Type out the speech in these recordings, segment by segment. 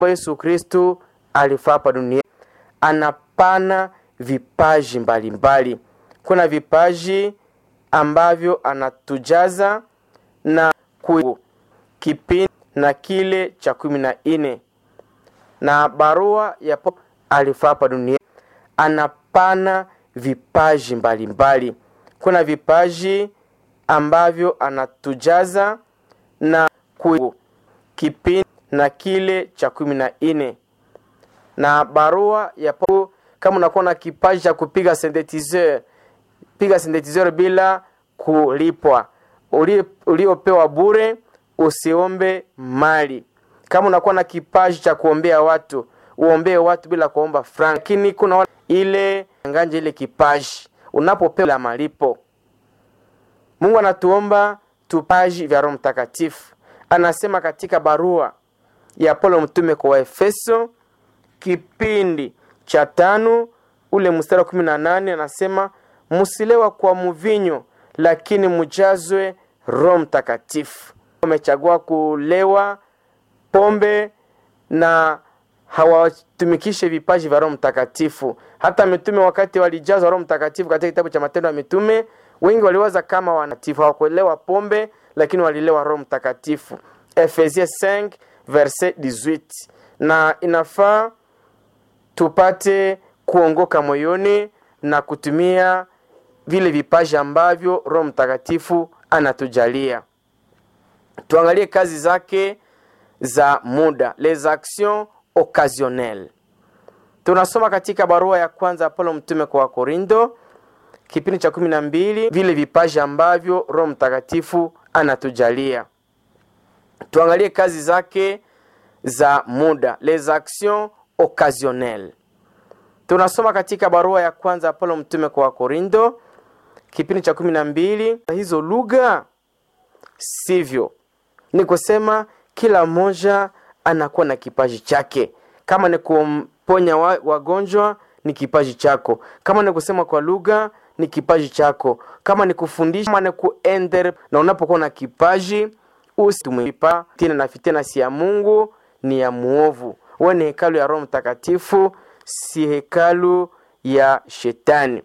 Yesu Kristu alifaa hapa duniani, anapana vipaji mbalimbali mbali. Kuna vipaji ambavyo anatujaza na ku kipindi na kile cha kumi na nne na barua ya alifaa hapa duniani, anapana vipaji mbalimbali mbali. Kuna vipaji ambavyo anatujaza na ku kipindi na kile cha kumi na nne na barua ya kama unakuwa na kipaji cha kupiga synthetizer, piga synthetizer bila kulipwa, uliopewa bure, usiombe mali. Kama unakuwa na kipaji cha kuombea watu, uombee watu bila kuomba frank. Lakini kuna ile nganje ile kipaji unapopewa la malipo. Mungu anatuomba tupaji vya Roho Mtakatifu. Anasema katika barua ya Paulo mtume kwa Efeso kipindi cha tano ule mstari wa kumi na nane anasema musilewa kwa mvinyo, lakini mujazwe Roho Mtakatifu. Wamechagua kulewa pombe na hawatumikishe vipaji vya Roho Mtakatifu. Hata mitume wakati walijazwa Roho Mtakatifu katika kitabu cha Matendo ya Mitume, wengi waliwaza kama wanatifu, hawakuelewa pombe, lakini walilewa Roho Mtakatifu. Efesie 5 verset 18. Na inafaa tupate kuongoka moyoni na kutumia vile vipaji ambavyo Roho Mtakatifu anatujalia. Tuangalie kazi zake za muda, les actions occasionnelles. Tunasoma katika barua ya kwanza Paulo mtume kwa Wakorindo kipindi cha kumi na mbili vile vipaji ambavyo Roho Mtakatifu anatujalia. Tuangalie kazi zake za muda, les actions occasionnelles. Tunasoma katika barua ya kwanza Paulo mtume kwa Wakorindo kipindi cha kumi na mbili hizo lugha sivyo, ni kusema kila mmoja anakuwa na kipaji chake. Kama ni kumponya wagonjwa ni kipaji chako, kama ni kusema kwa lugha ni kipaji chako, kama ni kufundisha, kama ni kuender. Na unapokuwa na kipaji usitumpa tena na fitina, si ya Mungu ni ya muovu. Wewe ni hekalu ya Roho Mtakatifu, si hekalu ya Shetani.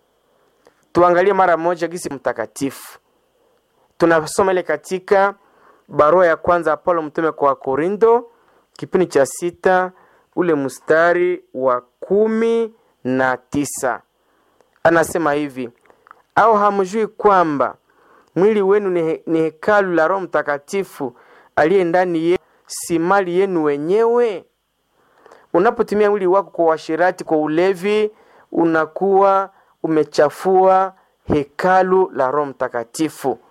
Tuangalie mara moja gisi mtakatifu tunasoma ile katika barua ya kwanza Paulo mtume kwa Korinto kipindi cha sita ule mstari wa kumi na tisa anasema hivi: au hamjui kwamba mwili wenu ni, he, ni hekalu la Roho Mtakatifu aliye ndani yenu, si mali yenu wenyewe? Unapotumia mwili wako kwa uasherati, kwa ulevi, unakuwa umechafua hekalu la Roho Mtakatifu.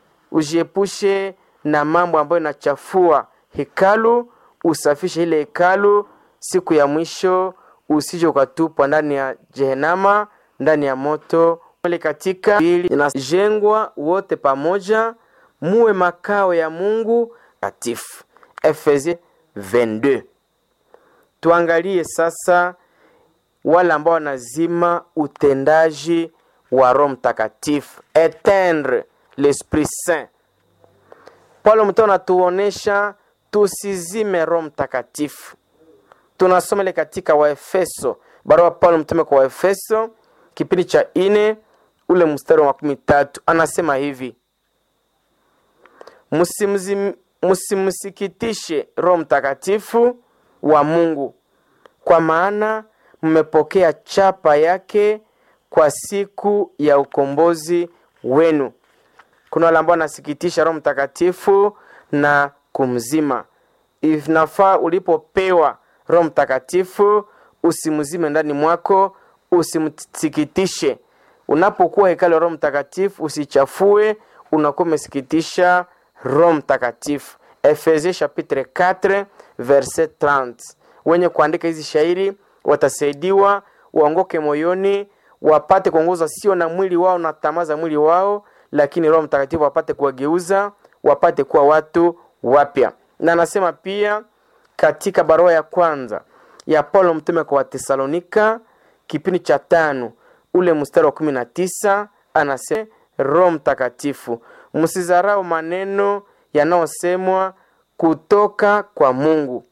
Ujiepushe na mambo ambayo inachafua hekalu, usafishe ile hekalu. Siku ya mwisho usije ukatupwa ndani ya Jehenama, ndani ya moto. Ile katika inajengwa wote pamoja, muwe makao ya Mungu takatifu. Efesie 22. Tuangalie sasa wale ambao wanazima utendaji wa Roho Mtakatifu, etendre l'Esprit Saint. Paulo mtume anatuonesha tusizime Roho Mtakatifu. Tunasoma ile katika Waefeso, barua Paulo mtume kwa Waefeso kipindi cha ine ule mstari wa makumi tatu anasema hivi: msimsikitishe Roho Mtakatifu wa Mungu, kwa maana mmepokea chapa yake kwa siku ya ukombozi wenu. Kuna wale ambao wanasikitisha Roho Mtakatifu na kumzima. Inafaa ulipopewa Roho Mtakatifu usimzime ndani mwako, usimsikitishe. Unapokuwa hekalu ya Roho Mtakatifu usichafue, unakuwa umesikitisha Roho Mtakatifu. Efesie chapitre 4 verset 30. Wenye kuandika hizi shairi watasaidiwa waongoke moyoni, wapate kuongozwa sio na mwili wao na tamaa za mwili wao, lakini Roho Mtakatifu wapate kuwageuza, wapate kuwa watu wapya. Na anasema pia katika barua ya kwanza ya Paulo mtume kwa Watesalonika kipindi cha tano ule mstari wa kumi na tisa anasema Roho Mtakatifu, msizarau maneno yanayosemwa kutoka kwa Mungu,